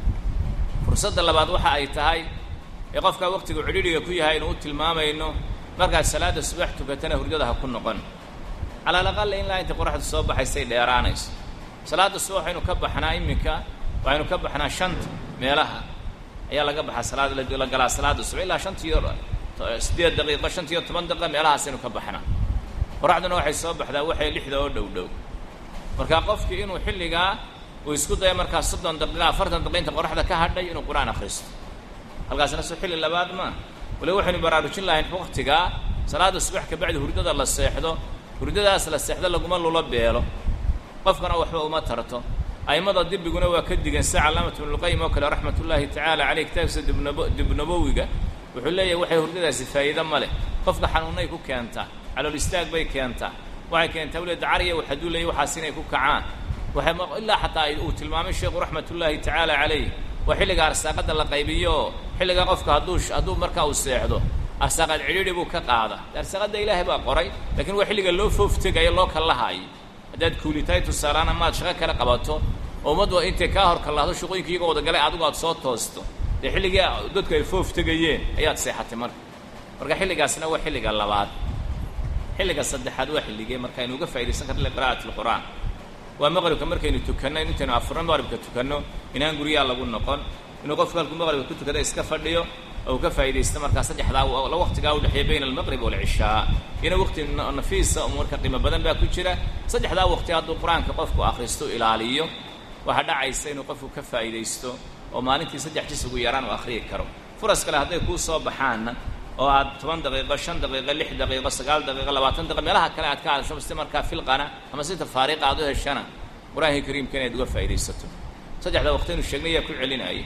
fursadda labaad waxa ay tahay ee qofkaa waqtiga cidhiidhiga ku yahay aynu u tilmaamayno markaad salaada subax tukatana hurdada ha ku noqon cala alaqal ilaa inta qoraxdu soo baxaysay dheeraanayso salaada subax waxaynu ka baxnaa iminka waxaynu ka baxnaa shanta meelaha ayaa laga baxaa salaad la galaa salaada subax ilaa shantiyo siddeed daqiiqo shantiyo toban daqiiqa meelahaasaynu ka baxnaa qoraxduna waxay soo baxdaa waxay lixda oo dhow dhow marka qofkii inuu xilligaa uu isku daya markaa soddon daqiiqa afartan daqiiqa inta qoraxda ka hadhay inuu qur-aan akhristo halkaasna soo xilli labaad maa wali waxaynu baraarujin lahayn waqtigaa salaada subax ka bacdi hurdada la seexdo hurdadaas la seexdo laguma lulo beelo qofkana waxba uma tarto a'immada dibiguna waa ka digan sida calaamatu ibnulqayim oo kale raxmat ullaahi tacaala caleyh kitaabkiisa dibnabo dibnabowiga wuxuu leeyahay waxay hurdadaasi faa'iido ma leh qofka xanuunnay ku keentaa calool istaag bay keentaa waxay keentaa weliba dacariya waxaduu leeyay waxaas inay ku kacaan waxay ilaa xataa uu tilmaamay sheekhu raxmat ullaahi tacaala calayh waa xilliga arsaaqadda la qaybiyo oo xilliga qofka hadduu hadduu markaa uu seexdo arsaaqad cidhiidhi buu ka qaada arsaaqadda ilaahay baa qoray lakiin waa xilliga loo fooftegayo loo kallahaayo haddaad kuulitahay tusaalaana maad shaqo kale qabato oo ummaddu intay kaa hor kallahdo shaqooyinka iyagoo wadagalay adigu aad soo toosto dee xilligii dadku ay foof tegayeen ayaad seexatay marka marka xilligaasna waa xilliga labaad xilliga saddexaad waa xilligee marka aynu uga faa'idaysan karna liqira'ati alqur'aan waa maqribka markaynu tukanno intaynu afurno maqribka tukanno inaan guryaha lagu noqon inuu qofku halkuu maqribka ku tukada iska fadhiyo oo uu ka faa'idaysto markaa saddexdaa waqtigaa u dhexeeya bayna almaqrib waalcishaa ina waqti nafiisa oo marka qiimo badan baa ku jira saddexdaa waqti hadduu qur-aanka qofku akhristo ilaaliyo waxaa dhacaysa inuu qofku ka faa'idaysto oo maalintii saddex jis ugu yaraan uu akhriyi karo furas kale hadday kuu soo baxaanna oo aad toban daqiiqo shan daqiiqo lix daqiiqo sagaal daqiiqo labaatan daqiiqo meelaha kale aad ka hadasho si markaa filqana ama si tafaariiqa aad u heshana qur-aanka kariimka inaad uga faa'idaysato saddexda waqtaynu sheegnay yaa ku celinaya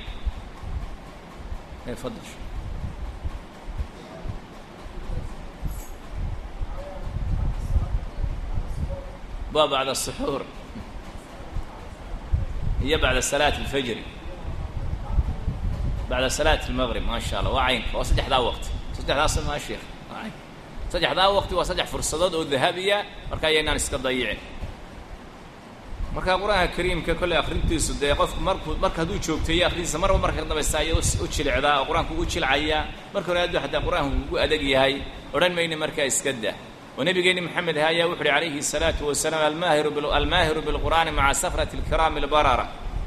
fadal waa bacda suxuur iyo bacda salaat alfajri bacda salaat almaqrib maa sha allah waa caynka waa saddexdaa waqti saddexdaas maa sheekh waa caynka saddexdaa waqti waa saddex fursadood oo dahabiya marka ayaynaan iska dayicin marka qur-aanka kariimka kolley akrintiisu dee qofku markuu marka hadduu joogteeyo akrintiisa marba marka ka dambaysa ayay u jilicdaa oo qur-aanku ugu jilcayaa marka hore hadduu xataa qur-aanku ugu adag yahay odhan mayna markaa iska dah oo nabigeeni maxamed aha ayaa wuxu uhi calayhi الsalaatu wasalaam almaahiru almaahiru bilqur'aani maca safrati اlkiraami اlbarara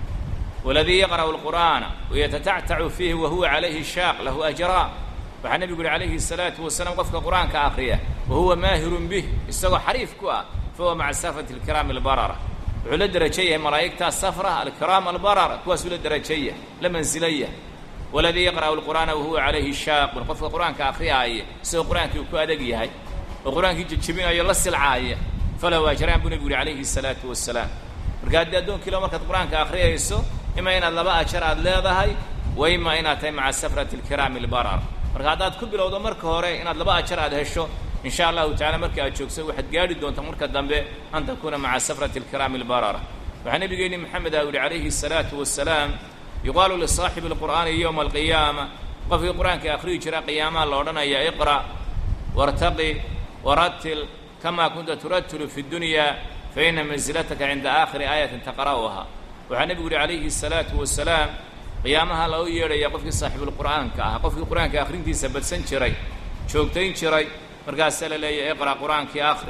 waladii yaqra'u اlqur'aana wayatatactacu fiihi wahuwa calayhi shaaq lahu ajraa waxaa nebigu uhi calayhi الsalaatu wasalaam qofka qur'aanka akriya wahuwa maahirun bih isagoo xariif ku ah fahuwa maca safrati اlkiraami اlbarara wuxuu la derajo yahay malaa'igtaa safra alkiraam albarara kuwaasuu la derajaya la mansilaya waladii yaqra'u lqur'aana wahuwa calayhi shaaqun qofka qur-aanka akhriyaaya isagoo qur-aankii uu ku adag yahay oo qur-aankii jejebinayo la silcaaya falahu ajraan buu nebigu yuhi calayhi salaatu wasalaam marka haddii addoonkiilo markaad qur-aanka akhriyayso ima inaad laba ajar aad leedahay wa ima inaad tahay maca safrati alkiraami albarar marka haddaad ku bilowdo marka hore inaad laba ajar aad hesho in sha allahu tacala marka aad joogso waxaad gaadhi doontaa marka dambe an takuuna maca safrati alkiraami albarara waxaa nabigeeni maxamed ah yihi calayhi الsalaatu wasalaam yuqaalu lisaaxibi اlqur'aani yowma alqiyaama qofkii qur-aanka akhriyi jira qiyaamaha la odhanaya iqra' wartaqi waratil kama kunta turatilu fi اdunya faina manzilataka cinda aakhiri aayatin taqra'uha waxaa nebigu yihi calayhi الsalaatu wasalaam qiyaamaha loo yeedhaya qofkii saaxibulqur'aanka ah qofkii qur-aanka akhrintiisa badsan jiray joogtayn jiray markaasaa la leeyahy iqra' qur-aankii akhri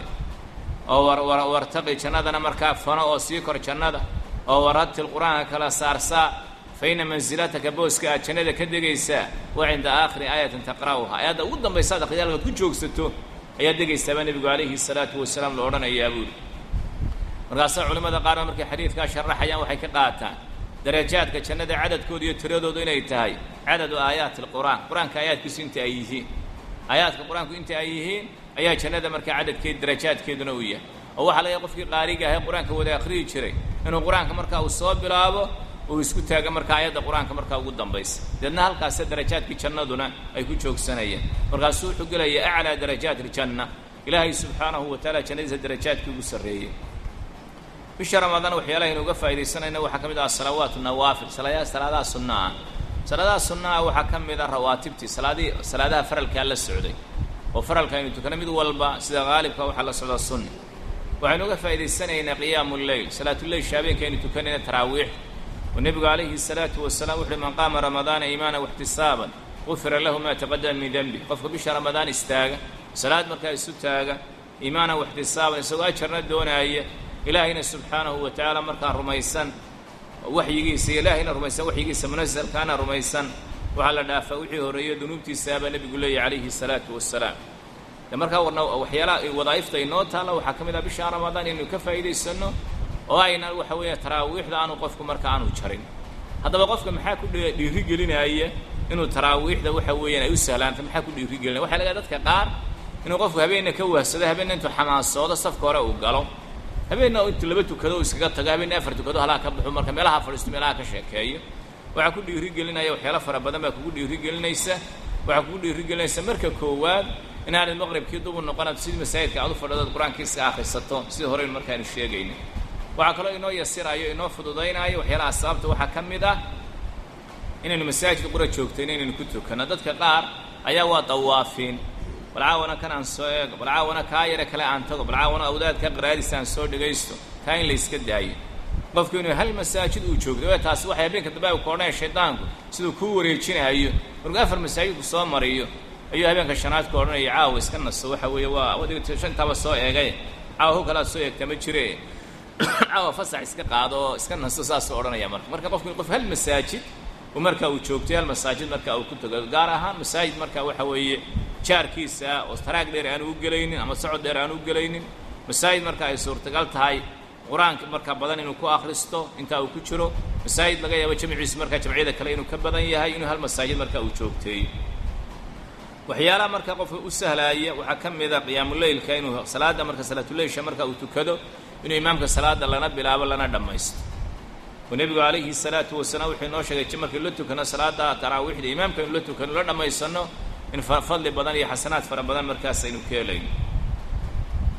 oo wartaqi jannadana markaa fano oo sii kor jannada oo waratil qur-aanka kala saarsaa fa ina mansilataka booska aad jannada ka degaysaa wa cinda aakhiri aayatin taqra'uha aayadda ugu dambaysaad akhriyaalkaad ku joogsato ayaad degaysaabaa nebigu calayhi salaatu wasalaam la odhanayaa buuli markaasaa culimmada qaarba markay xadiidkaa sharaxayaan waxay ka qaataan darajaadka jannada cadadkooda iyo tiradoodu inay tahay cadadu aayaati alqur'aan qur-aanka aayaadkiisu inta ay yihiin aayaadka qur-aanku inta ay yihiin ayaa jannada markaa cadadkeed darajaadkeeduna uu yahay oo waxaa laga qofkii qaariga ahay qur-aanka wada akhriyi jiray inuu qur-aanka markaa uu soo bilaabo uu isku taago markaa aayadda qur-aanka markaa ugu dambaysa deedna halkaasa darajaadkii jannaduna ay ku joogsanayeen markaasuu wuxuu gelaya aclaa darajaat iljanna ilaahay subxaanahu wa tacaala jannadiisa darajaadkii ugu sarreeyey bisha ramadaan waxyaalaha aynu uga faaidaysanayna waxaa ka mid ah salawaatu nawaafil salaadaha salaadaha sunna ah salaadaha sunna ah waxaa ka mid ah rawaatibtii salaadii salaadaha faralkaa la socday oo faralka aynu tukano mid walba sida haalibka waxaa la socdaa sunni waxaynu uga faa'idaysanaynaa qiyaamu lleyl salaatuleyl shaabeenka aynu tukanayna taraawiix oo nebigu calayhi salaatu wasalaam wuxuuhi man qaama ramadaana iimaana waxtisaaban gufira lahu maa taqadama min denbi qofka bisha ramadaan istaaga salaad markaa isu taaga iimaana waxtisaaban isagoo ajarna doonaaya ilaahayna subxaanahu wa tacaala markaa rumaysan waxyigiisa iyo ilaahayna rumaysan waxyigiisa munasalkaana rumaysan waxaa la dhaafaa wixii horreeyo dunuubtiisaabaa nebigu leeyahy calayhi salaatu wasalaam de markaa warna waxyaalaha wadaa'ifta inoo taalla waxaa ka mid ah bisha ramadaan inaynu ka faa'iidaysanno oo ayna waxa weeya taraawiixda aanu qofku marka aanu jarin haddaba qofka maxaa ku dhiiri gelinaya inuu taraawiixda waxa weeyaan ay u sahlaanta maxaa ku dhiiri gelinaya waxa laga dadka qaar inuu qofku habeenna ka wahsado habeenna intuu xamaasoodo safka hore uu galo habeenna intuu laba tukado uu iskaga tago habeenna afar tukado halaa ka baxo marka meelaha fadhiisto meelaha ka sheekeeyo waxaa ku dhiiri gelinaya waxyaalo fara badan baa kugu dhiiri gelinaysa waxaa kugu dhiiri gelinaysa marka koowaad inaanad maqribkii dubu noqonaad sidii masaajidka aad u fadhidood qur-aankii iska akhrisato sidii horeynu markaanu sheegayna waxaa kaloo inoo yasirayo inoo fududaynaayo waxyaalaha sababta waxaa ka mid ah inaynu masaajidka qura joogtayno inaynu ku tukanno dadka qaar ayaa waa dawaafiin bal caawana kan aan soo eego bal caawana kaa yare kale aan tago bal caawana awdaadka qaraadiisa aan soo dhegaysto taa in la yska daayo qofku inuu hal masaajid uu joogto ee taasi waxay habeenka dambe u koodhanaya shaydaanku siduu kuu wareejinayo markuu afar masaajidku soo mariyo ayuu habeenka shanaad ka odhanaya caawa iska naso waxa weeye waa wadiga shantaaba soo eegay caawa ho kalaad soo eegta ma jire caawa fasax iska qaado oo iska naso saasuu odhanaya marka marka qofku qof hal masaajid uu marka uu joogtay hal masaajid marka uu ku tago gaar ahaan masaajid marka waxa weeye jaarkiisa oo taraag dheer aanu u gelaynin ama socod dheer aanu u gelaynin masaajid marka ay suurtagal tahay qur-aanka markaa badan inuu ku akhristo intaa uu ku jiro masaajid laga yaabo jamciisa markaa jamciyada kale inuu ka badan yahay inuu hal masaajid marka uu joogteeyo waxyaalaha marka qofka u sahlaaya waxaa ka mid a qiyaamuleylka inuu salaadda marka salaatuleylsha marka uu tukado inuu imaamka salaada lana bilaabo lana dhammaysto oo nebigu calayhi salaatu wasalaam wuxuu inoo sheegay markii la tukano salaada taraawiixda imaamka inu la tukano la dhammaysano in fadli badan iyo xasanaad fara badan markaas aynu ka helayno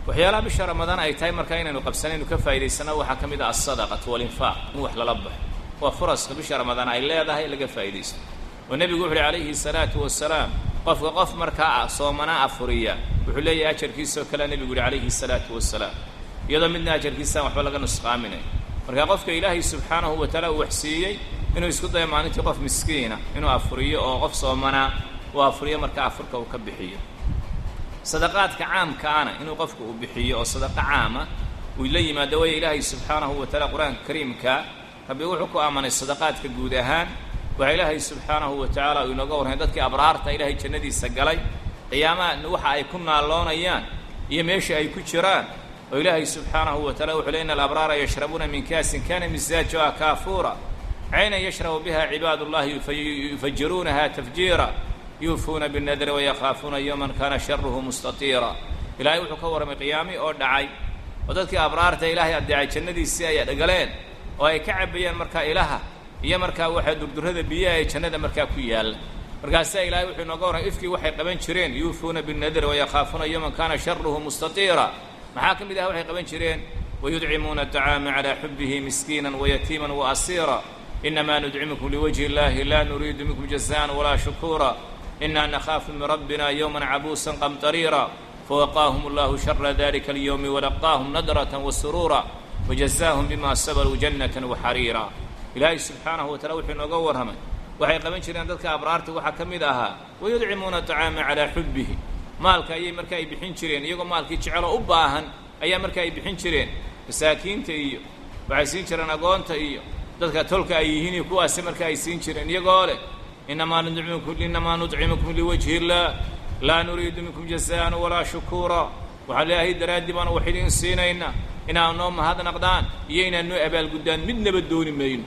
waxyaalaha bisha ramadaan ay tahay markaa inaynu qabsanaynu ka faa'idaysana waxaa ka mid ah alsadaqatu walinfaaq in wax lala baxo waa furaska bisha ramadaan ay leedahay laga faa'idaysto oo nebigu wuxu uhi calayhi salaatu wasalaam qofka qof markaa soomanaa afuriya wuxuu leeyahay ajarkiisoo kale nebigu yihi calayhi salaatu wasalaam iyadoo midna ajarkiisaan waxba laga nusqaaminay markaa qofka ilaahay subxaanahu wa taala uu waxsiiyey inuu isku dayo maalintii qof miskiina inuu afuriyo oo qof soomanaa uu afuriyo markaa afurka uu ka bixiyo sadaqaadka caamkaana inuu qofka uu bixiyo oo sadaqa caama uu la yimaado waya ilaahay subxaanahu wa taala qur-aanka kariimka rabbi wuxuu ku aamanay sadaqaadka guud ahaan waxaa ilaahay subxaanahu wa tacaala uu inooga warramay dadkii abraarta ilaahay jannadiisa galay qiyaamaha waxa ay ku naalloonayaan iyo meesha ay ku jiraan oo ilaahay subxaanahu wa tacala wuxuu ley ina alabraara yashrabuuna min kaasin kana misaajuha kaafuura caynan yashrabu biha cibaad ullahi yufajiruunaha tafjiira yuufuuna binnadri wayakhaafuuna yowman kana sharuhu mustatiira ilaahay wuxuu ka warramay qiyaami oo dhacay oo dadkii abraarta ilaahay addeecay jannadiisii ay dhagaleen oo ay ka cabayaan markaa ilaha iyo markaa waxaa durdurrada biyaha ee jannada markaa ku yaalla markaasaa ilaahay wuxuu inooga warramay ifkii waxay qaban jireen yuufuuna binnadri wayakhaafuuna yowman kana sharuhu mustatiira maxaa ka mid ah waxay qaban jireen wayudcimuuna aطacaama calaa xubihi miskiina wayatiima waasiira inamaa nudcimukum liwajhi اllahi la nuriidu minkum jazaan walaa shukuura ina nakhaafu min rabbina yowma cabuusa qamطariira fawaqaahum اllahu shara dalika اlyowmi walaqaahum nadraة wasuruura wajazaahum bima sabaruu jannaة waxariira ilaahay subxaanahu wa tacala wuxuu inooga warramay waxay qaban jireen dadka abraarta waxaa ka mid ahaa wayudcimuuna aطacaama calaa xubihi maalka ayay marka ay bixin jireen iyagoo maalkii jecelo u baahan ayaa marka ay bixin jireen masaakiinta iyo waxay siin jireen agoonta iyo dadka tolka ay yihiin iyo kuwaasi marka ay siin jireen iyagoo leh inamaa nudcimukum inamaa nudcimukum liwajhi illah laa nuriidu minkum jazaan walaa shukuura waxaan leeyahay daraaddii baanu wax idiin siinayna inaad noo mahadnaqdaan iyo inaad noo abaalguddaan midnaba dooni mayno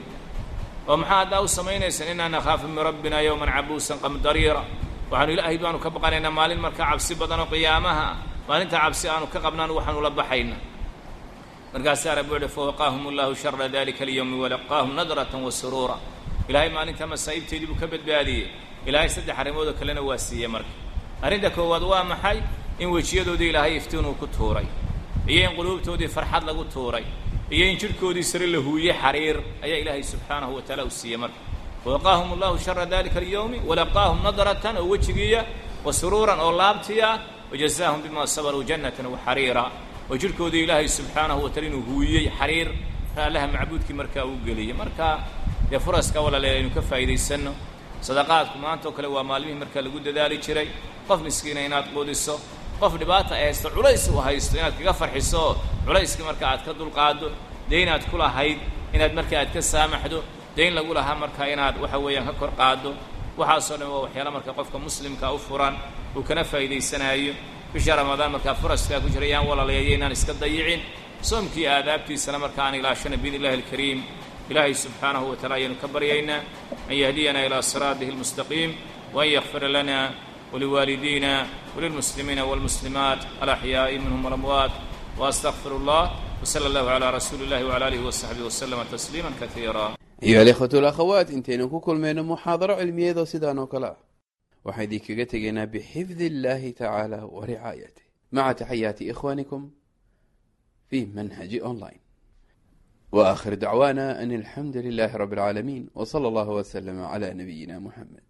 oo maxaa haddaa u samaynaysaan inaa nakhaafu min rabbina yowman cabuusan qamdariira waxaanu ilaahay baanu ka baqanaynaa maalin markaa cabsi badanoo qiyaamaha ah maalintaa cabsi aanu ka qabnaan waxaanu la baxayna markaasaa rabbi wuxuhi fawaqaahum allahu shara dalika alyowmi walaqaahum nadratan wa suruura ilaahay maalintaa masaa'ibteedii buu ka badbaadiyey ilaahay saddex arrimoodoo kalena waa siiyey marka arrinta koowaad waa maxay in wejiyadoodii ilaahay iftiinuu ku tuuray iyo in quluubtoodii farxad lagu tuuray iyo in jidhkoodii sare la huuye xariir ayaa ilaahay subxaanahu wa taala u siiyey marka wawaqaahum allahu shara dalika alyowmi walaqaahum nadratan oo wejigiiya wa suruuran oo laabtiya wajazaahum bima sabaruu jannatan waxariira oo jidhkoodii ilaahay subxaanahu wa taala inuu huuyey xariir allaha macbuudkii markaa uu geliyey marka dee furaska walalee aynu ka faa'iidaysanno sadaqaadku maanta oo kale waa maalmihii markaa lagu dadaali jiray qof miskiina inaad quudiso qof dhibaata ay haysto culays uu haysto inaad kaga farxiso oo culayskii marka aad ka dulqaaddo dee inaad ku lahayd inaad marka aad ka saamaxdo dayn lagu lahaa marka inaad waxa weeyaan ka kor qaaddo waxaasoo dhan waa waxyaala marka qofka muslimka u furan uu kana faa'iidaysanaayo bisha ramadaan markaa furaskaa ku jira yaan walaalayayo inaan iska dayicin soomkii aadaabtiisana marka aan ilaashana biidni illahi alkariim ilaahay subxaanahu wa tacala ayaanu ka baryaynaa an yahdiyana ilaa siraatihi almustaqiim waan yakfira lana waliwaalidiina walilmuslimiina walmuslimaat alaxyaa'i minhum walamwaat waastaqfiru allah wsala allahu calaa rasuuli illahi wcala alihi wasaxbihi waslama tasliima kaiira ayuha alikhwatu alakhawaat intaynu ku kulmayno muxaadaro cilmiyeedoo sidaan oo kale ah waxaan idinkaga tegaynaa bixifdi illahi tacaala wa ricaayatih maca taxayaati ikhwanikum fi manhaji online wa aakhir dacwaana an alxamdu lilahi rabi اlcaalamiin w sala allahu wslama cla nabiyina muxamed